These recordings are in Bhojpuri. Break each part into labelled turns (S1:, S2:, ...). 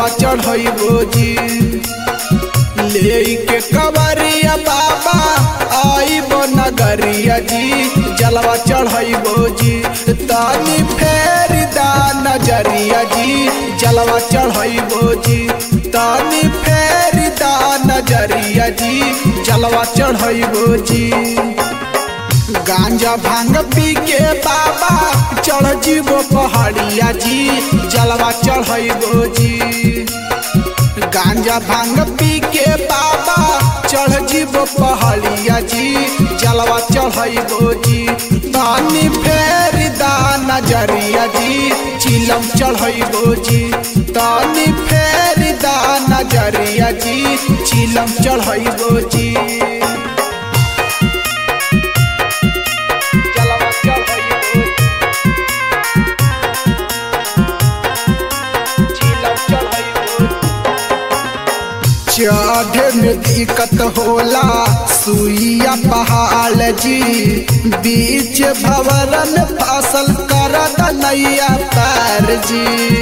S1: जलवा चढ़ैबो जी ले के कवरिया बाबा आइबो नगरिया जी जलवा चढ़ैबो जी तानी फेर दा नजरिया जी जलवा चढ़ैबो जी तानी फेर दा नजरिया जी जलवा चढ़ैबो जी गांजा भांग पी के बाबा चढ़ जीवो पहाड़िया जी जलवा चढ़ैबो जी गांजा भांग पी के बाबा चढ़ जीवो पहाड़िया जी जलवा चढ़ैबो जी तानी फेर दा नजरिया जी चिलम चढ़ैबो जी तानी फेर दा नजरिया जी चिलम चढ़ैबो जी जलवा चढ़ैबो चिलम चढ़ैबो चढ़े में दिक्कत होला सुइया पहाड़ जी बीच भवरन फसल कर नैया पैर जी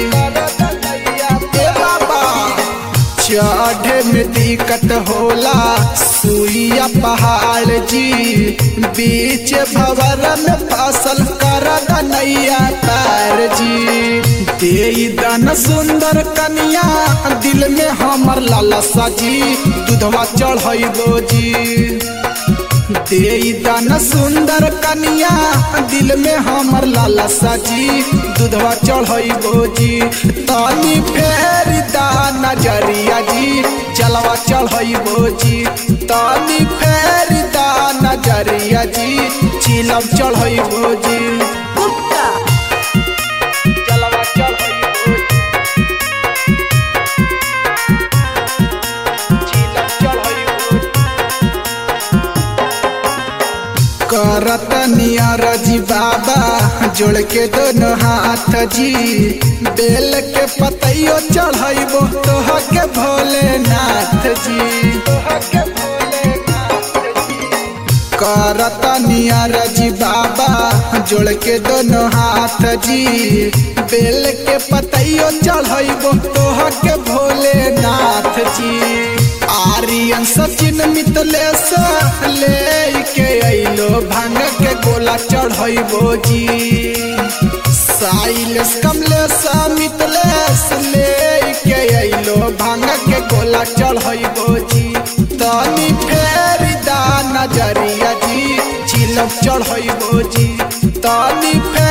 S1: ए बाबा चढ़े में दिक्कत होला सुइया पहाड़ जी बीच भवरन फसल कर नैया पैर जी दे दन सुंदर कन्या दिल में हमर लालसा जी दूधवा चढ़ैबो जी दे दन सुंदर कन्या दिल में हमर लालसा जी दूधवा चढ़ैबो जी तानी फेर दा नजरिया जी जलवा चढ़ैबो जी तानी फेर दा नजरिया जी चिलम चढ़ैबो जी जलवा चढ़ैबो चिलम चढ़ैबो करत नियर जी बाबा जोड़ के दोनों हाथ जी बेल के पतैयो चढ़ैबो तोह के भोलेनाथ जी करत नियर जी बाबा जोड़ के दोनों हाथ जी बेल के पतैयो चढ़ैबो तोह के भोलेनाथ जी आर्यन सचिन मितलेश ले के अइलो भांग के गोला चढ़ैबो जी साइलेश कमलेश मितलेश ले के अइलो भांग के गोला चढ़ैबो जी तनी फेर दा नजरिया जी चिलम चढ़ैबो जी तनी फेर